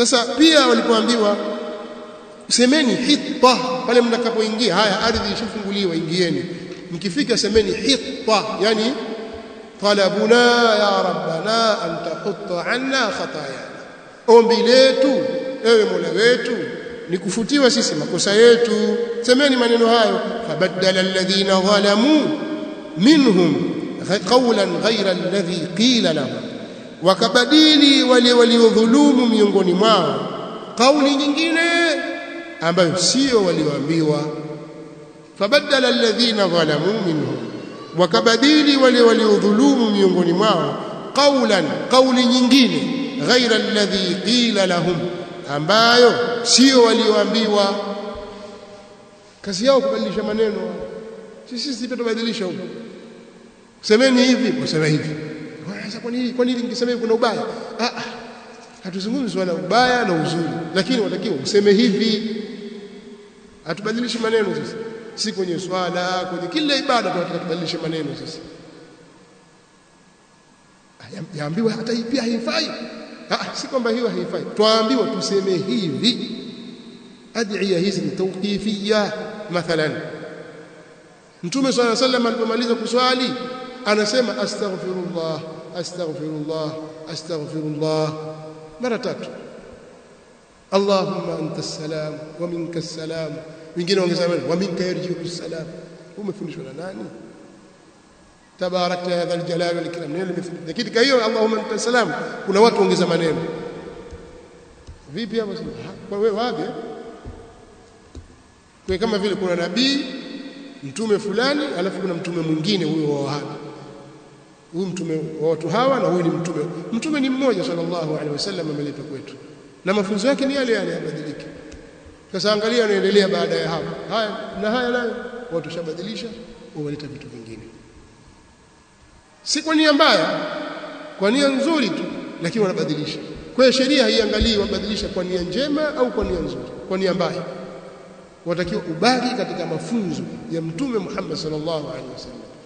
sasa pia walipoambiwa semeni hitta pale mtakapoingia haya ardhi ishafunguliwa ingieni mkifika semeni hitta yani talabuna ya rabbana an tahutta anna khatayana ombi letu ewe mola wetu ni kufutiwa sisi makosa yetu semeni maneno hayo fabaddala alladhina zalamu minhum qawlan ghayra alladhi qila lahum wakabadili wale waliodhulumu miongoni mwao kauli nyingine ambayo sio walioambiwa fabaddala alladhina zalamu minhum wakabadili wale waliodhulumu miongoni mwao qawlan kauli nyingine ghaira alladhi qila lahum ambayo sio walioambiwa kazi yao kubadilisha maneno sisi sisi tubadilisha huko semeni hivi useme hivi sasa kwa nini kwa nini ningesema kuna ubaya ah hatuzungumzi swala ubaya na uzuri lakini watakiwa useme hivi hatubadilishi maneno sisi si kwenye swala kwenye kila ibada tunataka tubadilishe maneno sisi yaambiwa hata hii pia haifai ah si kwamba hiyo haifai twaambiwa tuseme hivi adhiya hizi ni tawqifiyya mathalan mtume swalla sallam alipomaliza kuswali anasema astaghfirullah astaghfirullah astaghfirullah mara tatu allahumma anta salam wa minka salam wengine wangesema wa minka yarji'u salam umefundishwa na nani tabarakta ya dhal jalali wal ikram neno limethibiti lakini kwa hiyo allahumma anta salam kuna watu ongeza maneno vipi hapo sasa kwa wewe wapi kwa kama vile kuna nabii mtume fulani alafu kuna mtume mwingine huyo wa wahabi huyu mtume wa watu hawa na huyu ni mtume mtume ni mmoja sallallahu alaihi wasallam ameletwa kwetu na mafunzo yake ni yale yale yabadilike sasa angalia anaendelea baada ya hapo haya na haya nayo watu shabadilisha waleta vitu vingine si kwa nia mbaya kwa nia nzuri tu lakini wanabadilisha kwa hiyo sheria haiangalii wabadilisha kwa nia njema au kwa nia nzuri kwa nia mbaya watakiwa ubaki katika mafunzo ya mtume Muhammad sallallahu alaihi wasallam